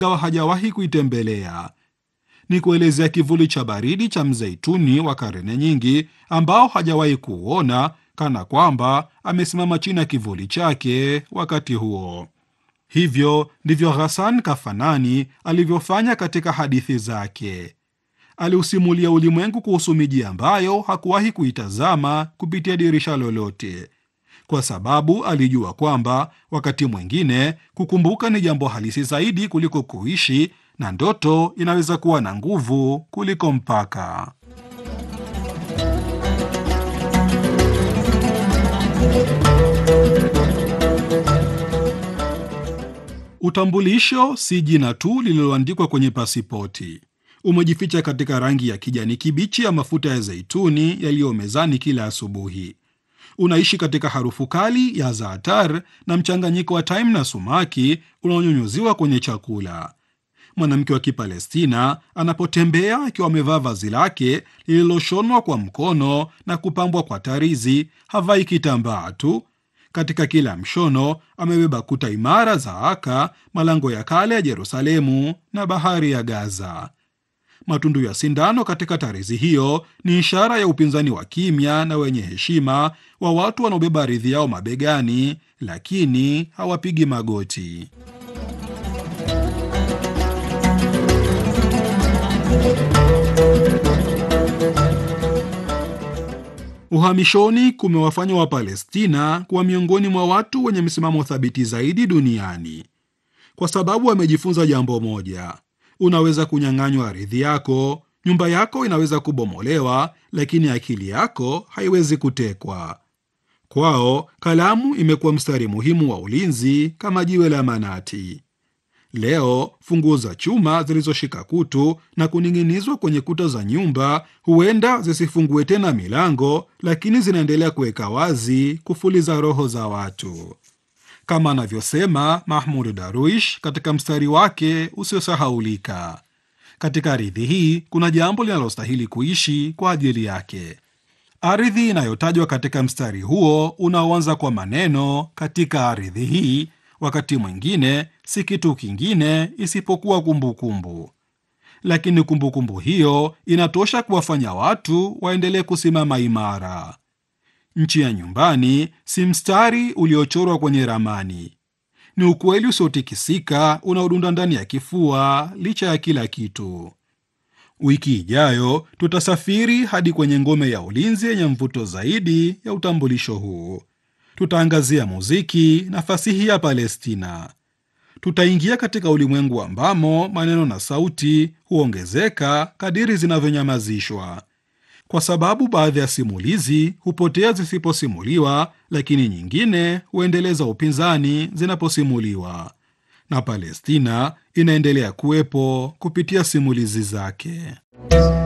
ingawa hajawahi kuitembelea. Ni kuelezea kivuli cha baridi cha mzeituni wa karne nyingi ambao hajawahi kuuona, kana kwamba amesimama chini ya kivuli chake wakati huo. Hivyo ndivyo Ghassan Kafanani alivyofanya katika hadithi zake. Aliusimulia ulimwengu kuhusu miji ambayo hakuwahi kuitazama kupitia dirisha lolote, kwa sababu alijua kwamba wakati mwingine kukumbuka ni jambo halisi zaidi kuliko kuishi, na ndoto inaweza kuwa na nguvu kuliko mpaka. Utambulisho si jina tu lililoandikwa kwenye pasipoti. Umejificha katika rangi ya kijani kibichi ya mafuta ya zeituni yaliyo mezani kila asubuhi. Unaishi katika harufu kali ya zaatar na mchanganyiko wa thyme na sumaki unaonyunyuziwa kwenye chakula. Mwanamke wa Kipalestina anapotembea akiwa amevaa vazi lake lililoshonwa kwa mkono na kupambwa kwa tarizi, havai kitambaa tu. Katika kila mshono amebeba kuta imara za Aka, malango ya kale ya Yerusalemu na bahari ya Gaza. Matundu ya sindano katika tarizi hiyo ni ishara ya upinzani wa kimya na wenye heshima wa watu wanaobeba ardhi yao mabegani, lakini hawapigi magoti. Uhamishoni kumewafanya Wapalestina kuwa miongoni mwa watu wenye msimamo thabiti zaidi duniani, kwa sababu wamejifunza jambo moja: unaweza kunyang'anywa ardhi yako, nyumba yako inaweza kubomolewa, lakini akili yako haiwezi kutekwa. Kwao kalamu imekuwa mstari muhimu wa ulinzi, kama jiwe la manati. Leo funguo za chuma zilizoshika kutu na kuning'inizwa kwenye kuta za nyumba huenda zisifungue tena milango, lakini zinaendelea kuweka wazi kufuli za roho za watu, kama anavyosema Mahmud Darwish katika mstari wake usiosahaulika: katika ardhi hii kuna jambo linalostahili kuishi kwa ajili yake. Ardhi inayotajwa katika mstari huo unaoanza kwa maneno katika ardhi hii wakati mwingine si kitu kingine isipokuwa kumbukumbu kumbu. Lakini kumbukumbu kumbu hiyo inatosha kuwafanya watu waendelee kusimama imara. Nchi ya nyumbani si mstari uliochorwa kwenye ramani, ni ukweli usiotikisika unaodunda ndani ya kifua licha ya kila kitu. Wiki ijayo tutasafiri hadi kwenye ngome ya ulinzi yenye mvuto zaidi ya utambulisho huu. Tutaangazia muziki na fasihi ya Palestina. Tutaingia katika ulimwengu ambamo maneno na sauti huongezeka kadiri zinavyonyamazishwa, kwa sababu baadhi ya simulizi hupotea zisiposimuliwa, lakini nyingine huendeleza upinzani zinaposimuliwa, na Palestina inaendelea kuwepo kupitia simulizi zake.